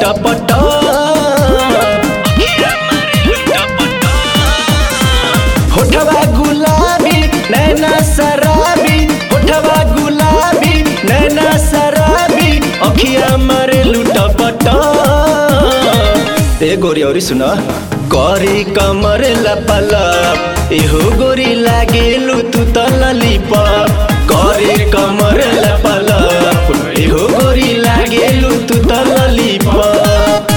टपट होठवा गुलाबी नैना शराबी होठवा गुलाबी नैना शराबी अखिया मारे लुटपट ए गोरी औरी सुन करी कमर लपलप एहो गोरी लागेलु तू त ललीपप करी कमर लपलप एहो गोरी लागेलु तू त ललीपप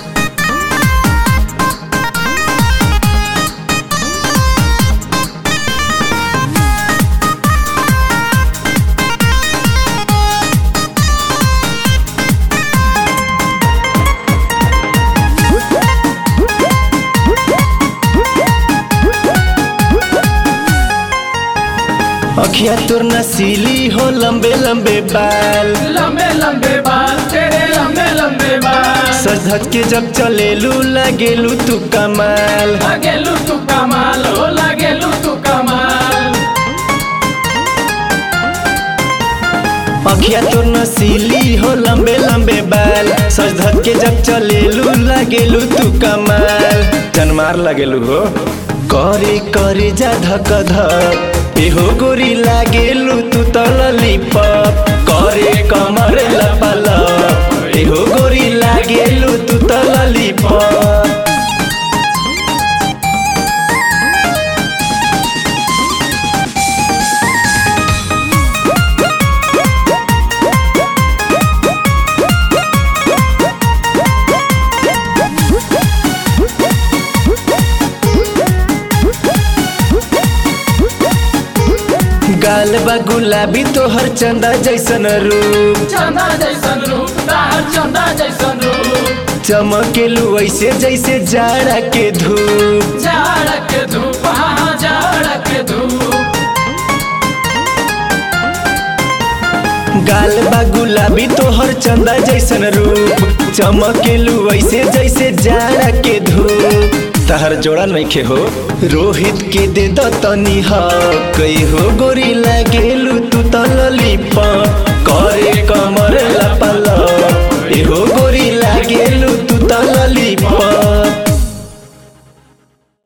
अखिया तोर नसीली हो लंबे लंबे बाल लंबे लंबे बाल तेरे लंबे लंबे बाल सज धज के जब चलेलू लगेलू तू कमाल लागेलू तू कमाल हो लागेलू तू कमाल अखिया तोर नसीली हो लंबे लंबे बाल सज धज के जब चलेलू लगेलू तू कमाल जनमार लगेलू हो करे करे जा धक धक एहो गोरी लागेलू तू त ललीपप करे कमर लपलप एहो गोरी लागेलू तू त ललीपप गाल बा गुलाबी तोहर चंदा जैसन रूप चंदा जैसन रूप तार चंदा जैसन रूप चमकेलू ऐसे जैसे जाड़ा के धूप जाड़ के धूप हाँ जाड़ के धूप गाल बा गुलाबी तोहर चंदा जैसन रूप चमकेलू ऐसे जैसे जाड़ा के धूप तहर जोड़ा नइखे हो रोहित के दे द तनी हक हो गोरी लागेलू तू त ललीपप करे कम